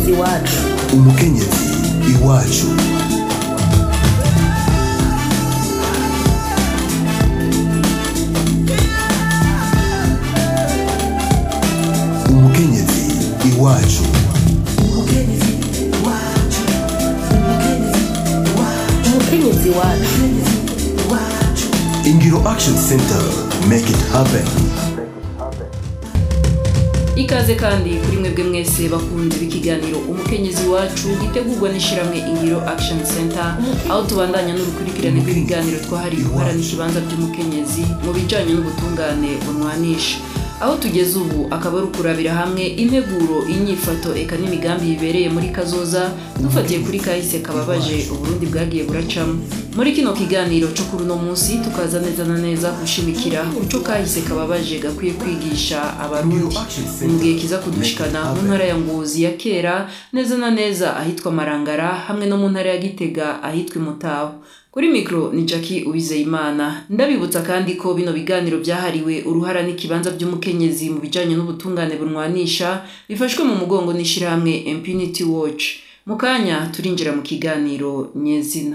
iwacu umukenyezi iwacu umukenyezi iwacu umukenyezi wacu ingiro action center make it happen ikaze kandi kuri mwebwe mwese bakunze b'ikiganiro umukenyezi wacu gitegurwa n'ishyirahamwe ingiro action center aho tubandanya n'urukurikirane rw'ibiganiro twahariwe guhara n'ikibanza by'umukenyezi mu bijyanye n'ubutungane bunwanisha aho tugeze ubu akaba ari ukurabira hamwe integuro inyifato eka n'imigambi bibereye muri kazoza dufatiye kuri kahise kababaje uburundi bwagiye buracamo muri kino kiganiro cyo kuri uno munsi tukaza neza na neza gushimikira kuco kahise kababaje gakwiye kwigisha abarundi mu gihe kiza kudushikana mu ntara ya ngozi ya kera neza na neza ahitwa marangara hamwe no mu ntara ya gitega ahitwa imutaho kuri mikoro ni jackie uwizeyimana ndabibutsa kandi ko bino biganiro byahariwe uruhara n'ikibanza by'umukenyezi mu bijyanye n'ubutungane bunwanisha bifashwe mu mugongo n'ishyirahamwe impunity watch mu kanya turinjira mu kiganiro nyezina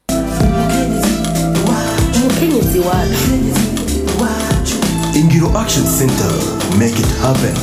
umukenyezi wacu ingiro action center make it happen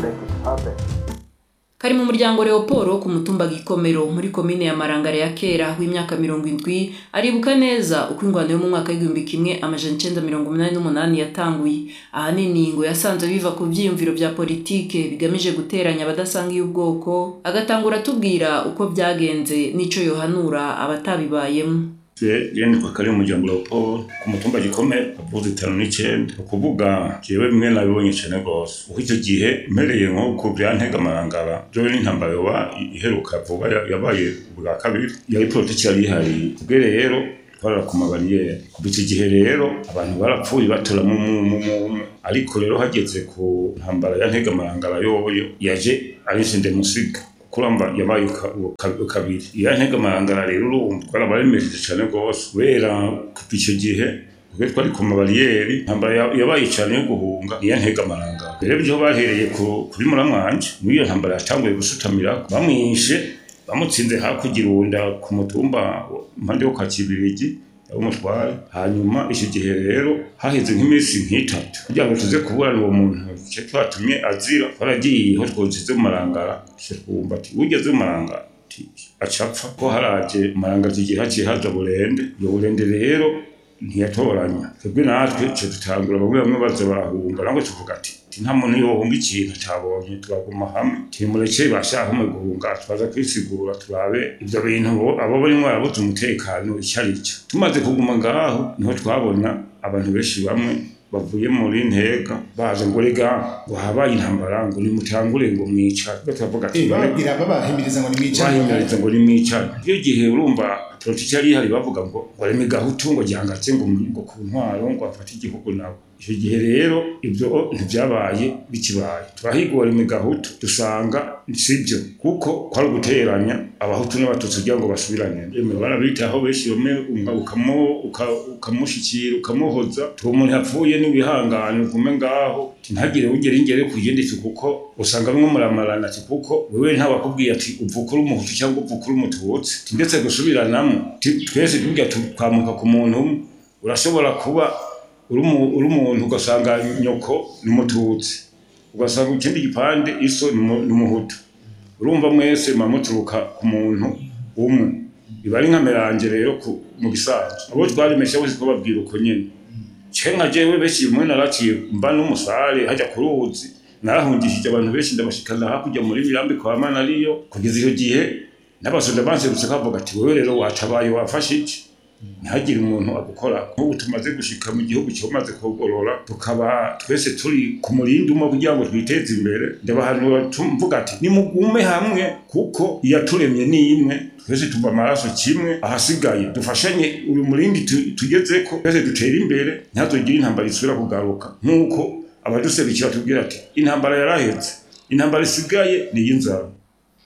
kari mu muryango leopold wo ku mutumba gikomero muri komine ya marangara ya kera w'imyaka mirongo indwi aribuka neza uko ingwano yo mu mwaka w'igihumbi kimwe amajana icenda mirongo umunani n'umunani yatanguye ahanini ngo yasanze biva ku vyiyumviro vya politike bigamije guteranya abadasangiye ubwoko agatangura atubwira uko vyagenze n'ico yohanura abatabibayemo yeni kwa kari umuryango Leopold ku mutumba gikomeye avuze itanu n'icenda ukuvuga jewe bimwe nabibonye cane gose uko icyo gihe mpereye nko ku vyantega amarangara jewe n'intambara yoba iheruka vuba ya- yabaye bwa kabiri yari politiki yari ihari kubwe rero twarara ku mabariyeri kuva icyo gihe rero abantu barapfuye batora mu mu- mu- mu- ariko rero hageze ku ntambara ya ntega amarangara yoyo yaje ari musiga kuramba yabaye uka- uka- kabiri iya ntega amarangara rero urumva twarabaremereje cyane rwose kubera kuva icyo gihe kubera twari ku mabariyeri intambara ya- yabaye cyane yo guhunga iya ntega amarangara rero byo bahereye ku- kuri muramwanje muri iyo ntambara yatanguye gusutamira bamwishe bamutsinze hakurya irunda ku mutumba wa- impande yo kwa kibirigi umutware hanyuma icyo gihe rero haheze nk'iminsi nk'itatu kugira ngo tuze kuburana uwo muntu icyo twatumye azira twaragiye aho twozize mu marangara tuce twumva ati ugeze mu marangara ati acapfa ko haraje marangara icyo gihe haciye haza burende iyo burende rero ntiyatoranya twebwe natwe tuce dutangura bamwe bamwe baza barahunga nabwo tuvuga ati ati nta muntu yohunga ikintu atabonye turaguma hamwe timureke bashaka mu guhunga twaza kwisigura turabe ibyo bintu bo- abo barimo barabuze umutekano icyo ari cyo tumaze kuguma ngaho niho twabona abantu benshi bamwe bavuye muri ntega baje ngo rega ngo habaye intambara ngo nimutangure ngo mwicare Twe turavuga ati bababwira babahimiriza ngo nimwicare bahimiriza ngo nimwicare iyo gihe urumva politiki yari ihari bavuga ngo ngo reme gahutu ngo gihangatse ngo ngo ku ntwaro ngo afate igihugu nabo icyo gihe rero ibyo ntibyabaye bikibaye turahigora ime gahutu dusanga sibyo kuko kwari uguteranya abahutu n'abatutsi kugira ngo basubirane eme barabitaho benshi bamwe umwe ukamo- uka- ukamushyikira ukamuhoza tuwo umuntu yapfuye n'ibihangane ugume ngaho ati ntagire ugera ingere ku yindi ati kuko usanga bimwe muramarana ati kuko wewe ntawakubwiye ati uvuka uri umuhutu cyangwa uvuka uri umututsi Ati ndetse gusubiranamo Ati twese tujya twamuka ku muntu umwe urashobora kuba uri umu- uri umuntu ugasanga nyoko ni umututsi ugasanga ikindi gipande iso ni umu- ni umuhutu urumva mwese muba muturuka ku muntu umwe biba ari nk'ameranje rero ku- mu bisanzwe abo twarimesha bose twababwira uko nyene ce nka jewe benshi bimwe naraciye mba n'umusare hajya ku ruzi narahungishije abantu benshi ndabashikana hakurya muri mirambi kwa manariyo kugeza icyo gihe n'abasoda banserutse kavuga ati wewe rero watabaye wafashe iki ntihagire umuntu agukora nk'ubu tumaze gushika mu gihugu cyamaze kugorora tukaba twese turi ku murindi umwe kugira ngo twiteze imbere ndabahanura tumvuga ati nimugume hamwe kuko iyaturemye ni imwe twese tuva amaraso kimwe ahasigaye dufashanye uyu murindi tu- tugezeko twese dutere imbere ntihazogire intambara isubira kugaruka nk'uko abaduserukira tubwira ati intambara yarahetse intambara isigaye ni iy'inzara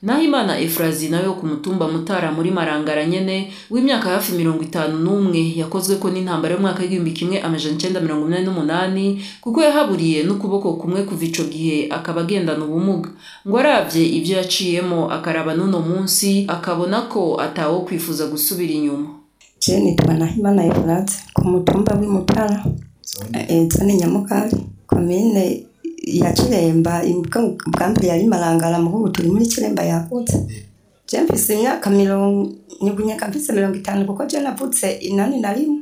Nahimana Efrazi nawe wo ku mutumba Mutara muri Marangara nyene w'imyaka hafi mirongo itanu n'umwe yakozwe ko n'intambara y'umwaka w'igihumbi kimwe amajana icenda mirongo inani n'umunani kuko yahaburiye n'ukuboko kumwe kuva ico gihe akaba agendana ubumuga ngo aravye ivyo yaciyemo akaraba n'uno munsi akabona ko atawo kwifuza gusubira inyuma je nitwa Nahimana Efrazi ku mutumba w'Imutara eh, zone Nyamugari komine ya Kiremba bwa mbere yari Marangara mu ubu turi muri Kiremba yagutse je mfise imyaka mirongo nyubunyaka mfise mirongo itanu kuko je navutse inani na rimwe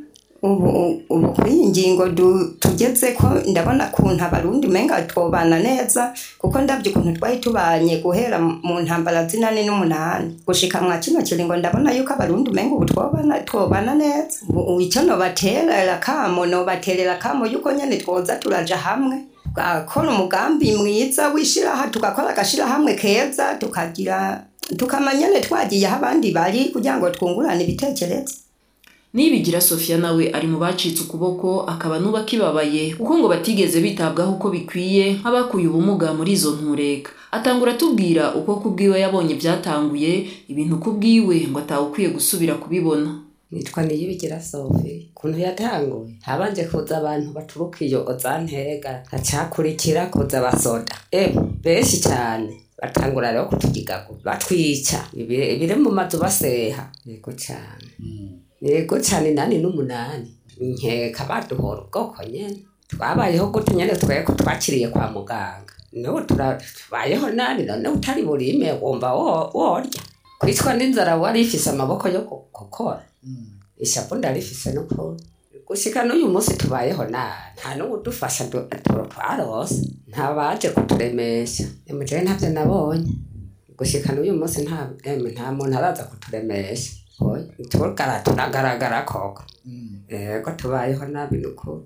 ubu ubu kuri iyi ngingo du- tugeze ko ndabona kuntu abarundi umenga twobana neza kuko ndabye ukuntu twari tubanye guhera mu ntambara zinani n'umunani gushika mwa kino kiringo ndabona yuko abarundi umenga ubu twobana twobana neza ubu ubu icyo nobaterera kamo nobaterera kamo yuko nyene twoza turaja hamwe tugakora umugambi mwiza w'ishiraha tugakora agashirahamwe keza tukagira tukamanyane twagiye aho abandi bari kugira ngo twungurane ibitekerezo Nibigira Sofia nawe ari mu bacitse ukuboko akaba nuba kibabaye kuko ngo batigeze bitabwaho uko bikwiye nk'abakuye ubumuga muri izo ntureka atangura atubwira uko kubwiwe yabonye byatanguye ibintu kubwiwe ngo atawukwiye gusubira kubibona nitwa niyibigira sofi kuntu yatanguye habanje kuza abantu baturuka iyo ozantega hacakurikira kuza abasoda ewe benshi cyane batangura rero kutugigago batwica ibire ibire mu mazu baseha yego cyane yego cyane nani n'umunani nkeka baduhora ubwoko nyene twabayeho gutyo nyene tweko twakiriye kwa muganga n'ubu tura- tubayeho nani none utari burime wumva wo- worya kwicwa n'inzara wari ifise amaboko yo gu- gukora ishapu ndarifise n'ukuri gushika n'uyu munsi tubayeho nabi nta n'uwudufasha du- tu- twarose nta baje kuturemesha emujewe ntavyo nabonye gushika n'uyu munsi nta emwe nta muntu araza kuturemesha oya tugara turagaragara koko yego tubayeho nabi n'ukuri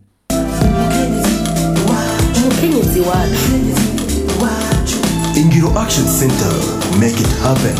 umukenyezi wacu Ingiro Action Center. Make it happen.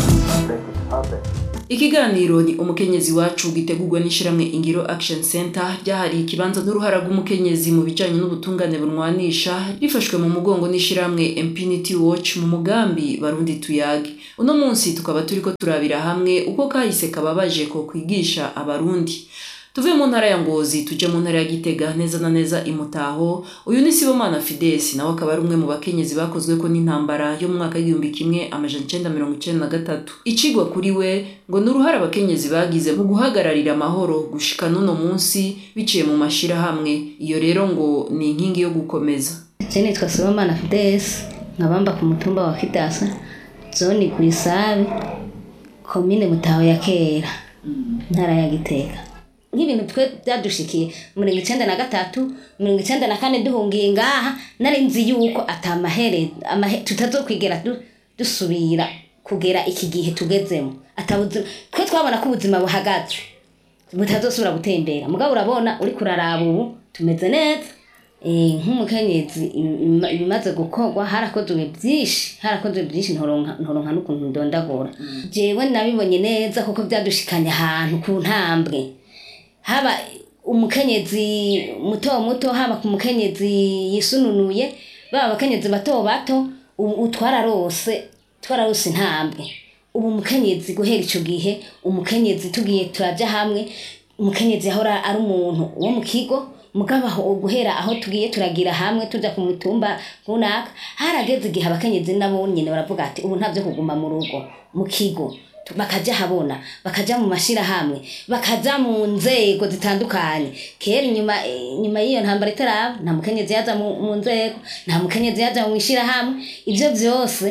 ikiganiro ni umukenyezi wacu gitegurwa n'ishyirahamwe ingiro action center ryahariye ikibanza n'uruhara rw'umukenyezi mu bijyanye n'ubutungane bunwanisha rifashwe mu mugongo n'ishyirahamwe impunity watch mu mugambi barundi tuyage uno munsi tukaba turi ko turabira hamwe uko kahise kababaje ko kwigisha abarundi tuve mu ntara ya ngozi tuje mu ntara ya gitega neza na neza imutaho uyu ni sibomana fidesi nawe akaba ari umwe mu bakenyezi bakozwe ko n'intambara yo mu mwaka w'igihumbi kimwe amajana icenda mirongo icenda na gatatu icigwa kuri we ngo ni uruhare abakenyezi bagize mu guhagararira amahoro gushika n'uno munsi biciye mu mashirahamwe iyo rero ngo ni inkingi yo gukomeza Je nitwa Sibomana Fides nkabamba ku mutumba wa Kidasa zone Gwisabe komine Mutaho ya kera ntara ya Gitega nk'ibintu twe byadushikiye mirongo icenda na gatatu mirongo icenda na kane duhungiye ngaha nari nzi yuko ata mahere amahe tutazokwigera du- dusubira kugera iki gihe tugezemo atabuzima twe twabona ko ubuzima buhagaze butazosubira gutembera mugabo urabona uri kuraraba ubu tumeze neza Eh, nk'umukenyezi im- im- ibimaze gukorwa harakozwe byinshi harakozwe byinshi ntoronka ntoronka n'ukuntu ndondagura jewe nabibonye neza kuko byadushikanye ahantu ku ntambwe haba umukenyezi muto muto haba ku mukenyezi yisununuye baba abakenyezi bato bato ubu twararose twararose intambwe ubu umukenyezi guhera ico gihe umukenyezi tugiye turaja hamwe umukenyezi ahora ari umuntu wo mu kigo mugabo aho guhera aho tugiye turagira hamwe tuja ku mutumba runaka harageze igihe abakenyezi nabo nyene baravuga ati ubu ntavyo kuguma mu rugo mu kigo Tu- bakaja habona bakaja mu mashirahamwe bakaja mu nzego zitandukanye kera inyuma inyuma y'iyo ntambara itaraba nta mukenyezi yaza mu mu nzego nta mukenyezi yaja mu ishirahamwe ivyo vyose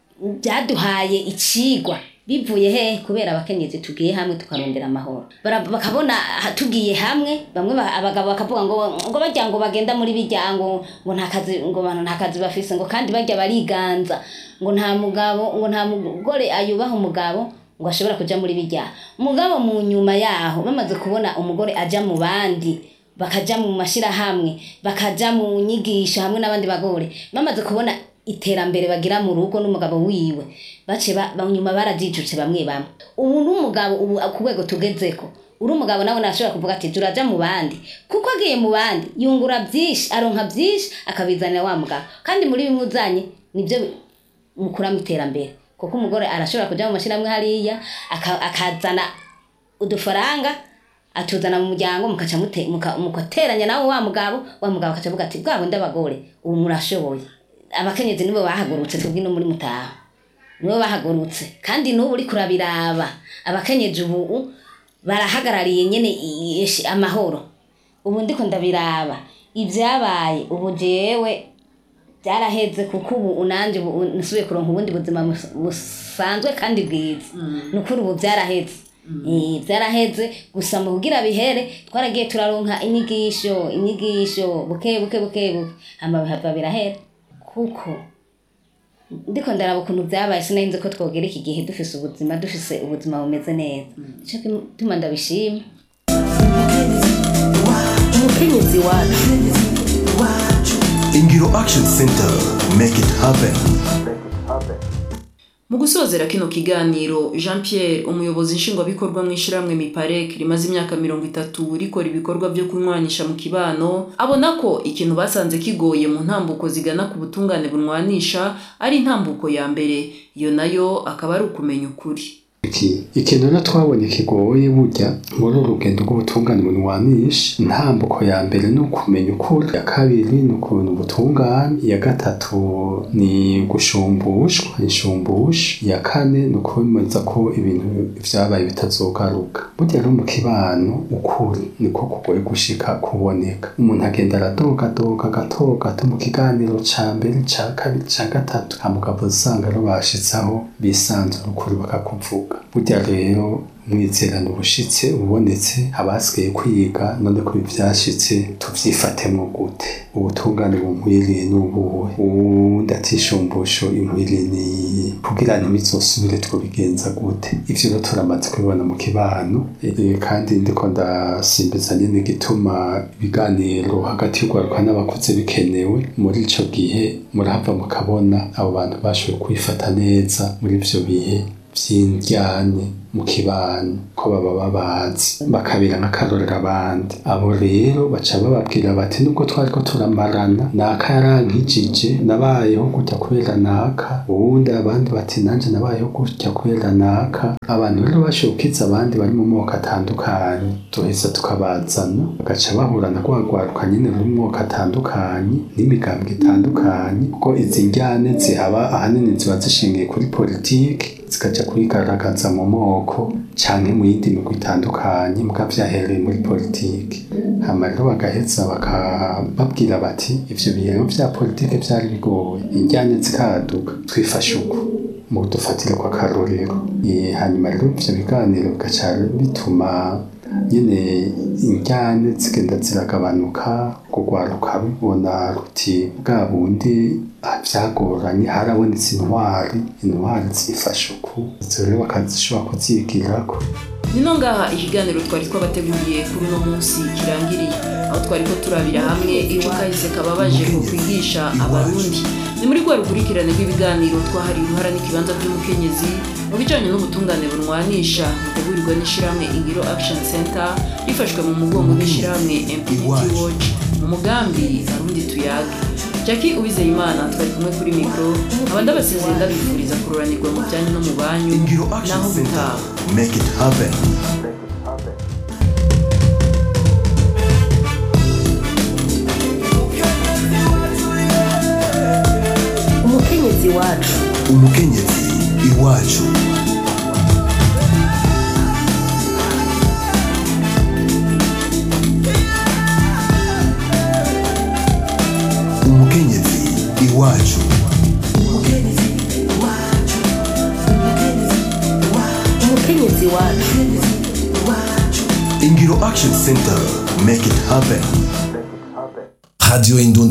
byaduhaye icigwa bivuye he kubera abakenyezi tugiye hamwe tukarondera amahoro Bara- bakabona aha tugiye hamwe bamwe ba- abagabo bakavuga ngo ngo bajya ngo bagenda muri bijya ngo ngo nta kazi ngo bantu nta kazi bafise ngo kandi bajya bariganza ngo nta mugabo ngo nta mugore ayubaha umugabo ngo ashobora kuja muri bijya mugabo mu nyuma yaho bamaze kubona umugore aja mu bandi bakaja mu mashirahamwe bakaja mu nyigisho hamwe n'abandi bagore bamaze kubona iterambere bagira mu rugo n'umugabo wiwe bace ba- ba- nyuma barajijutse bamwe bamwe ubu n'umugabo ubu ku rwego tugezeko uri umugabo nawe nashobora kuvuga ati turaja mu bandi kuko agiye mu bandi yungura byinshi aronka byinshi akabizanira wa mugabo kandi muri bimwe uzanye nibyo mukuramo iterambere kuko umugore arashobora kuja mu mashyirahamwe hariya aka- akazana udufaranga atuzana mu muryango mukaca mute- muka- mugateranya nawe wa mugabo wa mugabo akaca avuga ati bwa bundi abagore ubu murashoboye abakenyezi nibo bahagurutse twebwe no muri mutaho nibo bahagurutse kandi n'ubu uri kurabiraba abakenyezi ubu barahagarariye nyene i- ishi- amahoro ubu ndiko ndabiraba ibyabaye ubu jewe byaraheze kuko ubu unanje ubu nsubiye kuronka ubundi buzima mus- busanzwe kandi bwiza ni ukuri ubu byaraheze Eh, byaraheze gusa mu kugira bihere twaragiye turaronka inyigisho inyigisho buke buke buke buke hama bihava birahera kuko ndiko ndaraba ukuntu byabaye sinari nzi ko twogera iki gihe dufise ubuzima dufise ubuzima bumeze neza nico gituma ndabishima umukenyezi wacu Ingiro Action Center. Make it happen. mu gusozera kino kiganiro jean pierre umuyobozi nshingwabikorwa mu ishyirahamwe miparek rimaze imyaka mirongo itatu rikora ibikorwa byo kunywanisha mu kibano abona ko ikintu basanze kigoye mu ntambuko zigana ku butungane bunwanisha ari intambuko ya mbere iyo nayo akaba ari ukumenya ukuri iki ikintu rero twabonye kigoye burya muri uru rugendo rw'ubutungane bunwanisha intambuko ya mbere ni ukumenya ukuri iya kabiri ni ukuntu ubutungane iya gatatu ni gushumbushwa inshumbusha iya kane ni ukwemeza ko ibintu vyabaye bitazogaruka burya rero mu kibano ukuri niko kugoye gushika kuboneka umuntu agenda aradogadoga agatoga gato mu kiganiro ca mbere ca kabiri ca gatatu hamugabo usanga rero bashitsaho bisanzura ukuri bakakuvuga burya rero umwizerano ubushitse ubonetse abasigaye kwiga none ko ivyashitse tuvyifatemwo gute ubutungane bunkwiriye n'ubuhe uwundi atishumbusho inkwiriye niyi kugira ntibizosubire twobigenza gute ivyo rero turamaze kubibona mu kibano Eh, kandi ndiko ndasimbiza nyene igituma ibiganiro hagati y'urwaruka n'abakuze bikenewe muri ico gihe murahava mukabona abo bantu bashoboye kwifata neza muri ivyo bihe vy'indyane mu kibano ko baba babazi bakabira nk'akarorero abandi abo rero baca bababwira bati nubwo twariko turamarana naka yarankijije nabayeho gutya kubera naka uwundi abandi bati nanje nabayeho gutya kubera naka abantu rero bashoboye gukiza abandi bari mu moko atandukanye tuheza tukabazana bagaca bahura na rwagwaruka nyene ruri mu moko atandukanye n'imigambwe itandukanye kuko izi njyane zihaba ahanini ziba zishingiye kuri politiki zikaja kwigaragaza mu moko canke mu yindi migwi itandukanye muga vyahereye muri politiki hama rero bagaheza bakababwira bati ivyo bintu vya politiki vyari bigoye injyane zikaduka twifashe uko mu dufatire kwa karorero Eh, hanyuma rero ivyo biganiro bigaca bituma nyene injyane zigenda ziragabanuka kugwaruka rubona ruti bwa bundi ah, vyagoranye harabonetse intwari intwari zifashe uku izo rero bakazishobora kuzigirako nino ngaha ikiganiro twari twabateguriye kuri uno munsi kirangiriye aho twari ko turabira hamwe ico kahise kababaje ko kwigisha abarundi ni muri rwa rukurikirane rw'ibiganiro twahariwe uruhara n'ikibanza by'umukenyezi mu bijanye n'ubutungane bunwanisha butegurirwa n'ishirahamwe ingiro action center rifashwe mu mugongo n'ishirahamwe impunity watch mu mugambi arundi tuyage jackie uwizeyimana twari kumwe kuri mikoro aba ndabasezeye ndabifuriza kururanirwa mu byanyu no mu banyu Ingiro Action naho Center. gutaha Make it happen. umukenyezi wacu Umukenyezi iwacu. Umukenyezi iwacu. umukenyezi wacu Ingiro Action Center. Make it happen. Radio Indon